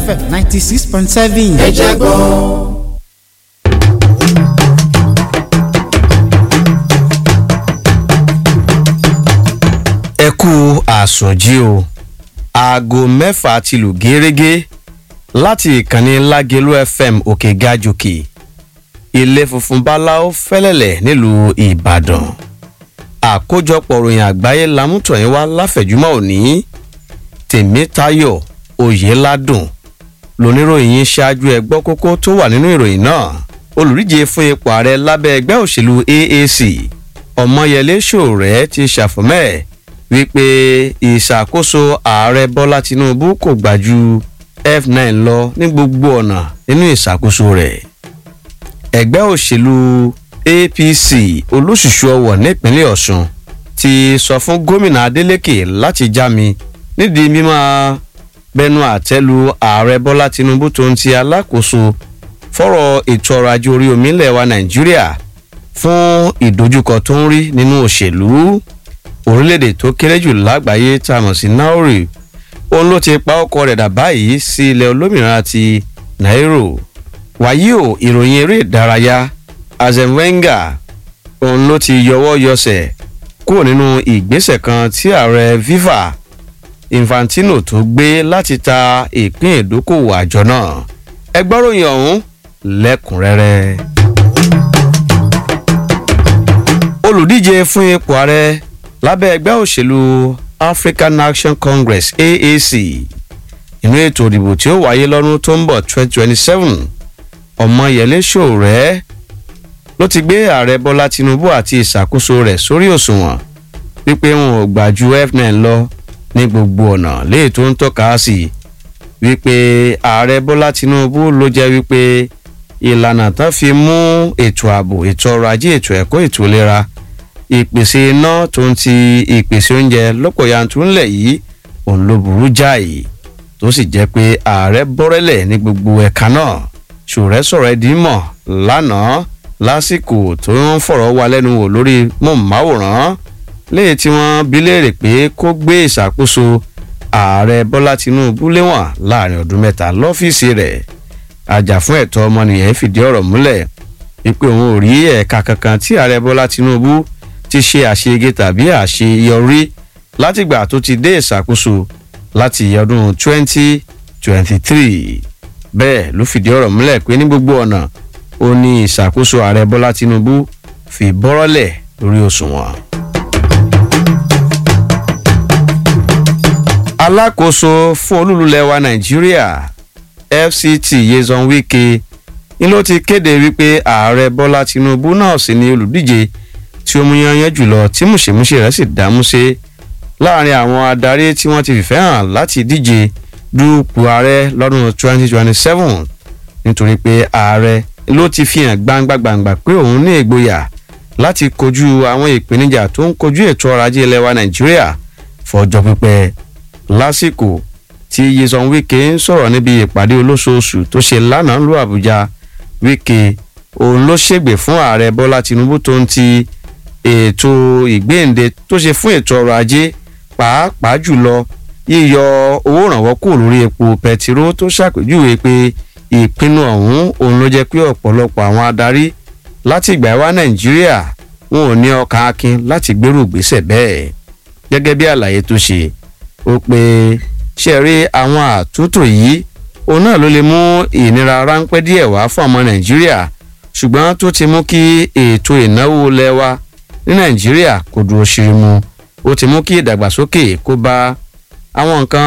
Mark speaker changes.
Speaker 1: fm ninety six point seven.
Speaker 2: ẹ jẹ́ gbọ́.
Speaker 3: ẹ kú àsùnjí o aago mẹ́fà ti lù gẹ́rẹ́gẹ́ láti ìkànnì lágẹ̀lú fm òkè gajòkè ilé funfun báláwo fẹ́lẹ́lẹ̀ nílùú ìbàdàn àkójọpọ̀ ròyìn àgbáyé lamútọ̀yìn wá láfẹ̀júmọ́ òní tèmítayọ̀ oyèládùn lóníròyìn yín ṣáájú ẹgbọ́ kókó tó wà nínú ìròyìn náà olùdíje fún ipò ààrẹ lábẹ́ ẹgbẹ́ òṣèlú aac ọmọyẹlé ṣòrẹ́ ti ṣàfọ̀mẹ́ wípé ìṣàkóso ààrẹ bọ́lá tinubu kò gbà ju f9 lọ ní gbogbo ọ̀nà nínú ìṣàkóso rẹ̀ ẹgbẹ́ òṣèlú apc olóṣùṣù ọwọ̀ nípínlẹ̀ ọ̀sùn ti sọ fún gómìnà adeleke láti já mi nídìí mímọ́ bẹnu àtẹ́lu ààrẹ bọ́lá tinubu tó ń ti alákòóso fọ́rọ̀ ètò ọrọ̀ ajé orí omi ilẹ̀ wa nàìjíríà fún ìdojúkọ tó ń rí nínú òṣèlú orílẹ̀-èdè tó kéré jù lágbàáyé tá a mọ̀ sí nauri òun ló ti pa ọkọ rẹ̀ dà báyìí sí ilẹ̀ olómìnira ti nairo wàyí o ìròyìn eré ìdárayá azen wenger òun ló ti yọwọ́ yọsẹ̀ kúrò nínú ìgbésẹ̀ kan tí ààrẹ viva infantino tó gbé láti ta ìpín ìdókòwò àjọ náà ẹgbọ́ròyìn ọ̀hún lẹ́kùnrẹ́rẹ́. olùdíje fún ipò ààrẹ lábẹ́ ẹgbẹ́ òṣèlú african action congress aac inú ètò ìdìbò tí ó wáyé lọ́dún tó ń bọ̀ 2027 ọmọyẹlé ṣòrẹ́ ló ti gbé ààrẹ bọ́lá tinubu àti ìṣàkóso rẹ̀ sórí òṣùwọ̀n wípé wọn ò gbà ju f9 lọ ní gbogbo ọ̀nà léè tó ń tọ́ka sí wípé ààrẹ bọ́lá tinubu ló jẹ́ wípé ìlànà tán fi mú ètò ààbò ètò ọrọ̀ ajé ètò ẹ̀kọ́ ètò ìlera ìpèsè iná tó ń ti ìpèsè oúnjẹ lọ́pọ̀ yanturu ńlẹ̀ yìí òun ló burú jáì tó sì jẹ́ pé ààrẹ bọ́rẹ́lẹ̀ ní gbogbo ẹ̀ka náà ṣòrẹ́ sọ̀rọ̀ ẹ̀ dìímọ̀ lánàá lásìkò tó ń fọ̀rọ̀ wá lẹ́nu wò lórí mọ̀máwòrán léyìí tí wọ́n bí léèrè pé kó gbé ìṣàkóso ààrẹ bọ́lá tinubu léwọ̀n láàrin ọdún mẹ́ta lọ́fíìsì rẹ̀ àjàfún ẹ̀tọ́ ọmọnìyàn fìdí ọ̀rọ̀ múlẹ̀ wípé òun ò rí ẹ̀ka kankan tí ààrẹ bọ́lá tinubu ti ṣe àṣeyege tàbí àṣeyọrí látìgbà tó ti dé ìṣàkóso láti ọdún 2023 bẹ́ẹ̀ ló fìdí ọ̀rọ̀ múlẹ̀ pé ní gbogbo ọ̀nà ó ní ìṣàkóso ààrẹ bọ́lá tinubu fi bọ́rọ́lẹ̀ lórí òṣùwọ̀n. alákòóso fún olúlulẹ̀ wa nàìjíríà fct yezon wike ni ló ti kéde wípé ààrẹ bọ́lá tinubu náà sì ni olùdíje tí ó mú yanyan jùlọ tí mùsèmùsè rẹ̀ sì dámúṣe láàrin àwọn adarí tí wọ́n ti fìfẹ́ hàn láti díje dúpọ̀ ààrẹ lọ́dún 2027 nítorí pé ààrẹ ló ti fi hàn gbangba-gbangba pé òun ní ìgboyà láti kojú àwọn ìpèníjà tó ń kojú ètò ọrọ̀ ajé ilẹ̀ wa nàìjíríà fọjọ́ pípẹ́ lásìkò tí yeson wike ń sọ̀rọ̀ níbi ìpàdé olóṣooṣù tó ṣe lánàá lu àbújá wike òun ló ṣègbè fún ààrẹ bọ́lá tinubu tó ń ti ètò ìgbéǹde tó ṣe fún ètò ọrọ̀ ajé pàápàá jùlọ yíyọ owó ìrànwọ́ kù lórí epo pẹtiró tó ṣàpèjúwe pé ìpinnu ọ̀hún òun ló jẹ́ pé ọ̀pọ̀lọpọ̀ àwọn adarí láti ìgbà wá nàìjíríà wọn ò ní ọkàn akin láti gbèrú ìgbésẹ̀ bẹ́ẹ̀ gẹ́gẹ́ bí àlàyé tó ṣe ó pé ṣe rí àwọn àtúntò yìí òun náà ló lè mú ìnira ráńpẹ́ díẹ̀ wá fún ọmọ nàìjíríà ṣùgbọ́n tó ti mú kí ètò ìnáwó lẹ́wà ní nàìjíríà kò dúró ṣe mu ó ti mú kí ìdàgbàsókè kó bá àwọn nǹkan